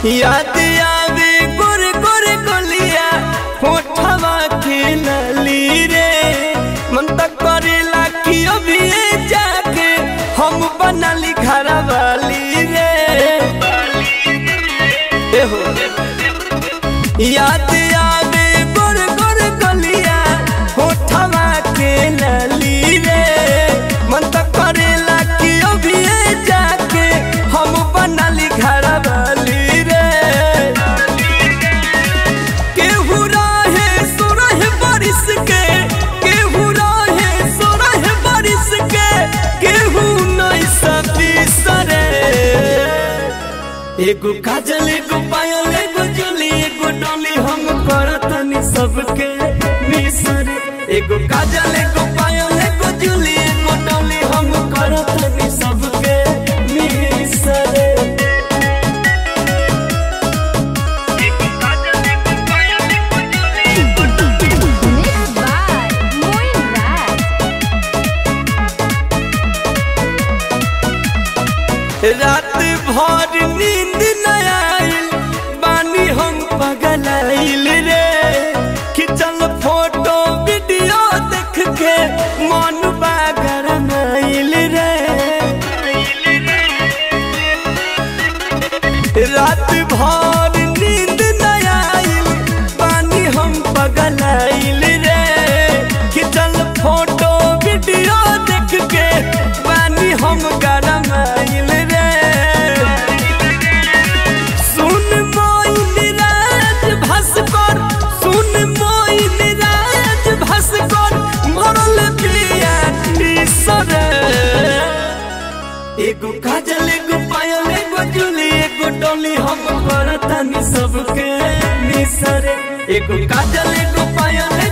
याद आवे गोरे गोरे गलिया होठवा खिलली रे मन तक करेला कि अभी जाके हम बनली घर वाली रे एहो याद आवे गोरे गोरे गलिया होठवा खिलली रे मन तक करेला कि अभी जाके हम बनली घर वाली रे केहू रहे सोरह बारिश के केहू रहे सोरह बारिश के केहू नहीं सती सरे एगो काजल एगो पायल एगो जुली एगो डोली हम करतनी सबके मिसरे एगो काजल एगो पायल एगो जुली एगो डोली हम करतनी सबके मिसरे Mixed by Moin Rat. रात भर नींद न आइल बानी हम पगलाइल रे खिंचल फोटो वीडियो देख के मन बागरमाइल रे रात भर नींद न आइल बानी हम पगलाइल रे खिंचल फोटो वीडियो देख के बानी हम गरमाइल रे सुन मोइन राज भास्कर सुन मोइन राज भास्कर मरल पिया सरे एगो काजल एगो पायल एगो जुली एगो डोली हम करतानी सबके मिसरे एगो काजल एगो पायल